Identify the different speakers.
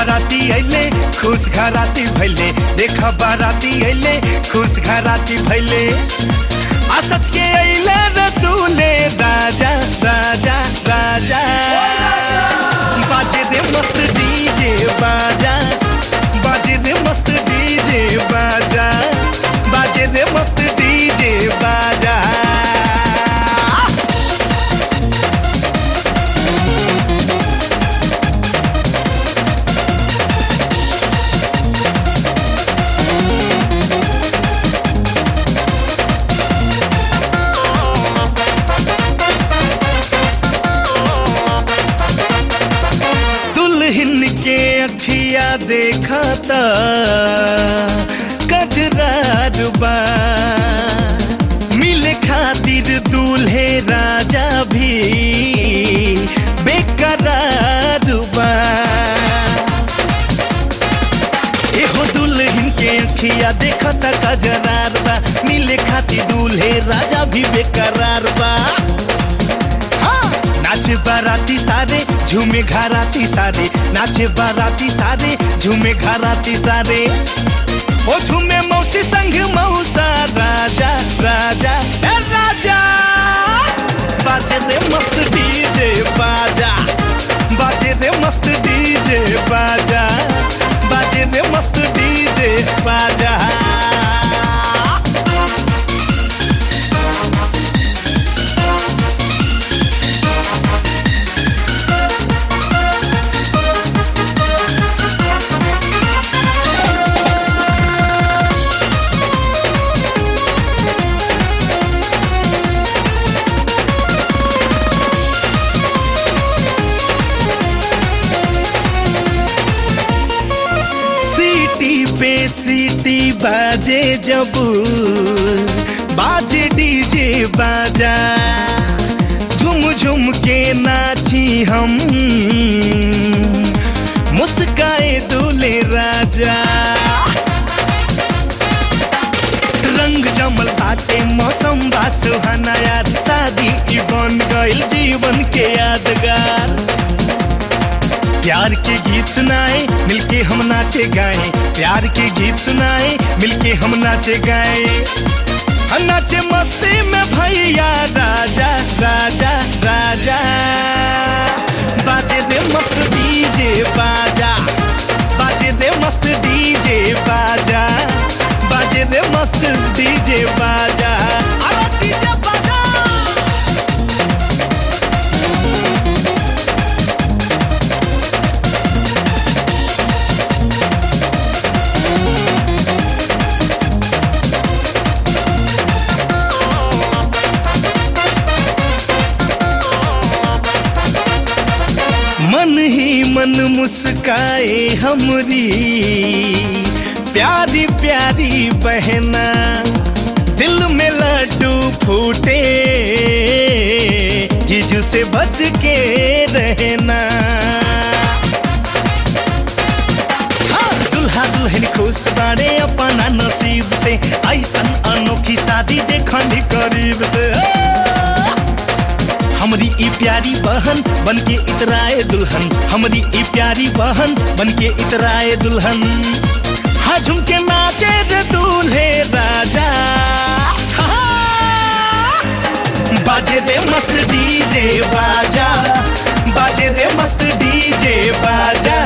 Speaker 1: बाराती अइले खुश घराती भैले देख बाराती अइले खुश घराती भैले आ सच के अइले रे दूल्हे राजा राजा राजा बाजे दे मस्त डीजे बाजा बाजे दे मस्त डीजे बाजा बाजे दे मस्त डीजे बाजा दुल्हन के अखिया देखता कजरार बा मिले खातिर दूल्हे राजा भी बेकरार बा एहो दुल्हन के अखिया देखता कजरार बा मिले खातिर दूल्हे राजा भी बेकरार बा हाँ। नाचे बाराती सारे झूमे घराती सारे नाचे बाराती सारे झूमे घराती सारे ओ झूमे मौसी संग मौसा राजा राजा ए राजा बाजे दे मस्त डीजे बाजा बाजे दे मस्त डीजे बाजा बाजे दे मस्त डीजे बाजा सीटी पे सीटी बाजे जब बाजे डीजे बाजा झुम झुम के नाची हम मुस्काए दूल्हे राजा रंग जमल बाटे मौसम बा सुहाना यार शादी ई बन गइल जीवन के यादगार प्यार के गीत सुनाए मिलके हम नाचे गाए प्यार के गीत सुनाए मिलके हम नाचे गाए हम नाचे मस्ती में भैया राजा राजा राजा बाजे दे मस्त डीजे बाजा बाजे दे मस्त डीजे बाजा बाजे दे मस्त डीजे बाजा अरे डीजे बाजा मन ही मन मुस्काए हमरी प्यारी प्यारी बहना दिल में लड्डू फूटे जीजू से बच के रहना हाँ, दुल्हा दुल्हन खुश बाड़े अपना नसीब से ऐसन अनोखी शादी देखनी करीब से आ! हमरी ई प्यारी बहन बनके इतराए दुल्हन हमरी ई प्यारी बहन बनके इतराए दुल्हन हाँ झुमके नाचे रे दूल्हे राजा हाँ। बाजे दे मस्त डीजे बाजा बाजे दे मस्त डीजे बाजा